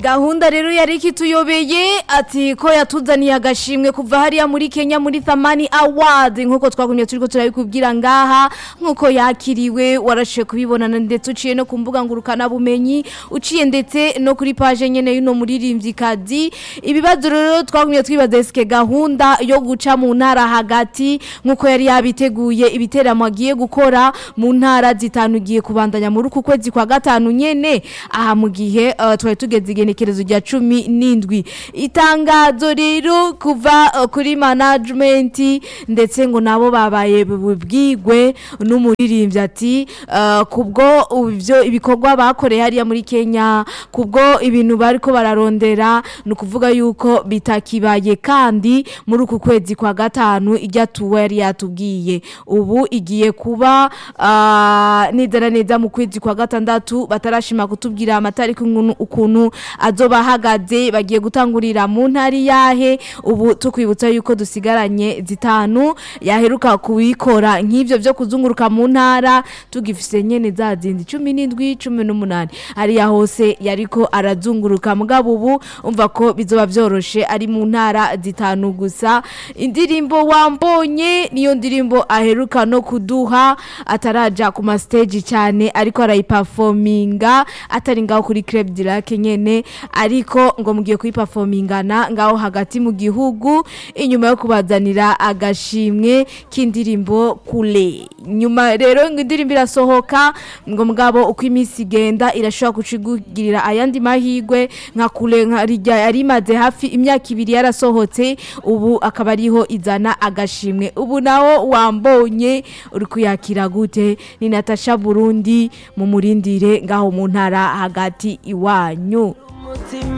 gahunda rero yari ikituyobeye ati ko yatuzaniye agashimwe kuva hariya muri Kenya muri Thamani Award nkuko twagumye turiko turabikubwira ngaha nkuko yakiriwe warashe kubibonana ndetse uciye no ku mbuga ngurukana bumenyi uciye ndetse no kuri page nyene yuno muririmvyikazi ibibazo rero twagumye twibaza eske gahunda yo guca mu ntara hagati nkuko yari yabiteguye ibiteramo agiye gukora mu ntara zitanu giye kubandanya muri uku kwezi kwa gatanu nyene aha mu gihe uh, twari tugeze igenekerezo rya cumi n'indwi itangazo rero kuva uh, kuri management ndetse ngo nabo babaye bubwigwe n'umuririmbyi ati uh, kubwo ivyo ibikorwa bakoreye hariya muri Kenya kubwo ibintu bariko bararondera ni ukuvuga yuko bitakibaye kandi muri uku kwezi kwa gatanu ijya tuwe yari yatubwiye ubu igiye kuba uh, neza na neza mu kwezi kwa gatandatu batarashima kutubwira amatariki ukuntu- ukuntu azoba ahagaze bagiye gutangurira mu ntari yahe ubu tukwibutsa yuko dusigaranye zitanu yaheruka kubikora nk'ivyo vyo kuzunguruka mu ntara tugifise nyene za zindi cumi n'indwi cumi n'umunani hariya hose yariko arazunguruka mugabo ubu umva ko bizoba vyoroshe ari mu ntara zitanu gusa indirimbo wambonye niyo ndirimbo aheruka no kuduha ataraja ku mastage cyane ariko arayiperforminga atari ngaho kuri Club Dirac nyene ariko ngo mugiye kuyiperformingana ngaho hagati mu gihugu inyuma yo kubazanira agashimwe k'indirimbo kule nyuma rero ngo indirimbo irasohoka ngo mugabo uko iminsi igenda irashobora kucigugirira ayandi mahigwe nka kule nka rijya yari imaze hafi imyaka ibiri yarasohotse ubu akaba ariho izana agashimwe ubu nawo wambonye uri kuyakira gute ni Natasha Burundi mu murindire ngaho mu ntara hagati iwanyu